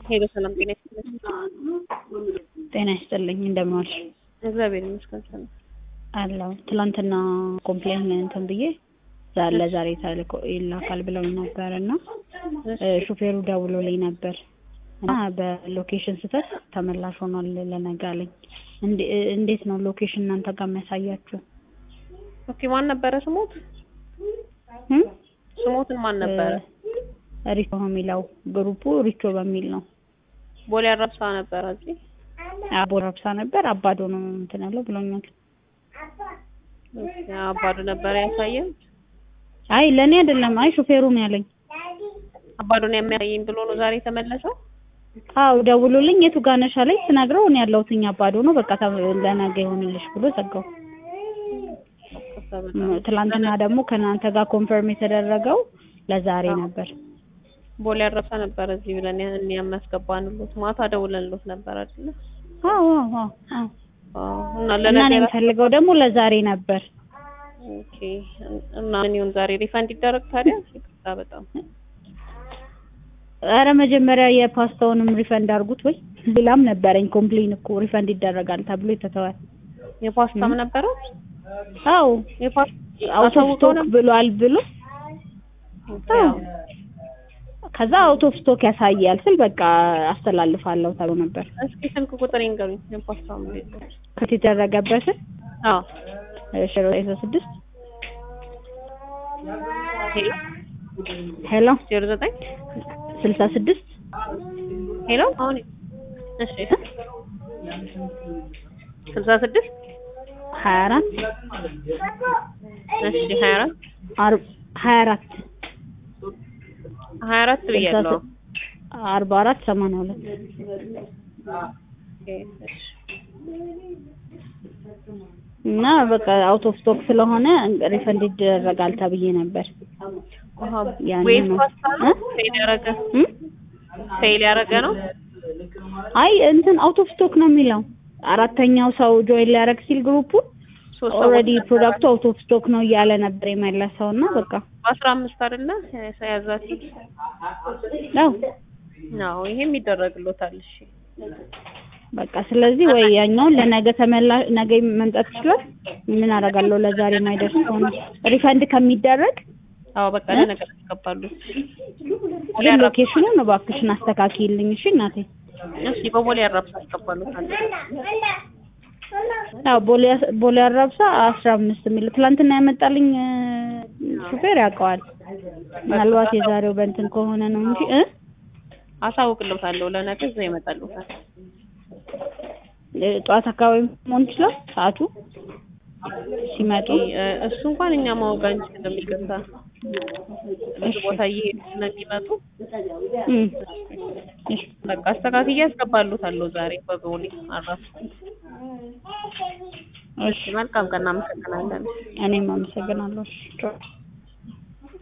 ሄሎ ሰላም ጤና ይስጥልኝ። ጤና ይስጥልኝ እንደምን ዋልሽ? እግዚአብሔር ይመስገን ሰላም አለሁ። ትላንትና ኮምፕሌን እንትን ብዬ ዛ- ለዛሬ ተልኮ ይላካል ብለውኝ ነበር እና እ ሹፌሩ ደውሎልኝ ነበር እና በሎኬሽን ስህተት ተመላሽ ሆኗል ለነገ አለኝ። እንዴ- እንዴት ነው ሎኬሽን እናንተ ጋር የሚያሳያችሁ? ኦኬ ማን ነበረ ስሞት? እም? ስሞትን ማን ነበረ? እ ሪቾ ነው የሚለው ግሩፑ ሪቾ በሚል ነው። ቦሌ አራብሳ ነበረ እዚህ አቦ ረብሳ ነበር አባዶ ነው እንትን ያለው ብሎኛል። ኦኬ፣ አባዱ ነበረ ያሳየን። አይ ለእኔ አይደለም፣ አይ ሹፌሩ ነው ያለኝ። አባዱን የሚያሳየኝ ብሎ ነው ዛሬ የተመለሰው። አው ደውሎልኝ የቱ ጋር ነሽ አለኝ። ስነግረው እኔ ያለሁትኝ አባዶ ነው በቃ ተ- ለነገ ይሆንልሽ ብሎ ዘጋው። ም- ትላንትና ደግሞ ከእናንተ ጋር ኮንፈርም የተደረገው ለዛሬ ነበር። ቦሌ አራብሳ ነበረ እዚህ ብለን ያ- እኛ የሚያስገባንሎት ማታ ደውለንሎት ነበር አይደለ? አዎ አዎ አዎ አዎ። አዎ። እና እና እኔ ለነገ የምፈልገው ደግሞ ለዛሬ ነበር። ኦኬ። እና ምን ይሁን ዛሬ ሪፈንድ ይደረግ ታዲያ? ይቅርታ በጣም አረ መጀመሪያ የፓስታውንም ሪፈንድ አድርጉት ወይ ሌላም ነበረኝ ኮምፕሌን እኮ ሪፈንድ ይደረጋል ተብሎ የተተወ የፓስታም ነበረ አዎ የፓስታ አውት ኦፍ ስቶክ ብሏል ብሎ አዎ። ከዛ አውት ኦፍ ስቶክ ያሳያል ስል በቃ አስተላልፋለሁ ተብሎ ነበር እስኪ ስልክ ቁጥር ይንገሩኝ። የፓስታው እንዴት ነው? ከት የተደረገበትን አዎ ሽሮ ስድስት ሄሎ ሄሎ ዜሮ ዘጠኝ ስልሳ ስድስት ሄሎ አሁን እሺ ስልሳ ስድስት ሀያ አራት እሺ ሀያ አራት አር- ሀያ አራት ሀያ አራት ብያለሁ። አርባ አራት ሰማንያ ሁለት ኦኬ፣ እሺ እና በቃ አውት ኦፍ ስቶክ ስለሆነ ሪፈንድ ይደረጋል ተብዬ ነበር። አሃ ያንን ዌዝ ነው። ፓስታ ነው እ? ፌል ያደረገ እም? ፌል ያደረገ ነው። አይ እንትን አውት ኦፍ ስቶክ ነው የሚለው አራተኛው ሰው ጆይን ሊያደርግ ሲል ግሩፑ ሶስት ኦልሬዲ ሰዎች ፕሮዳክቱ አውት ኦፍ ስቶክ ነው እያለ ነበር የመለሰው እና በቃ በአስራ አምስት አይደለ ያዛችሁት? ያው አዎ ይሄም ይደረግሎታል። እሺ በቃ ስለዚህ ወይ ያኛውን ለነገ ተመላ ነገ መምጣት ይችላል። ምን አደርጋለሁ ለዛሬ የማይደርስ ከሆነ ሪፈንድ ከሚደረግ አዎ በቃ እ? ለነገር ያስገባሉ። ግን ሎኬሽኑን እባክሽን አስተካክይልኝ እሺ እናቴ። እሺ በቦሌ አራብሳ ያስገባሉታል። ያው ቦሌ ቦሌ አራብሳ አስራ አምስት የሚል ትላንትና ያመጣልኝ እ፣ ሹፌር ያውቀዋል። ምናልባት የዛሬው በእንትን ከሆነ ነው እንጂ እ አሳውቅልዎታለሁ። ለነገ እዛ ይመጣልዎታል። እ፣ ጠዋት አካባቢ መሆን ይችላል ሰዓቱ ሲመጡ። እ፣ እሱ እንኳን እኛ ማወቅ አንችልም። ይቅርታ ብዙ ቦታ እየሄዱ ስለሚመጡ እም፣ እሺ በቃ አስተካክዬ ያስገባሉታለሁ ዛሬ በቦሌ አራብሳ። እሺ መልካም ቀን፣ እናመሰግናለን። እኔም አመሰግናለሁ። እሺ ቻው።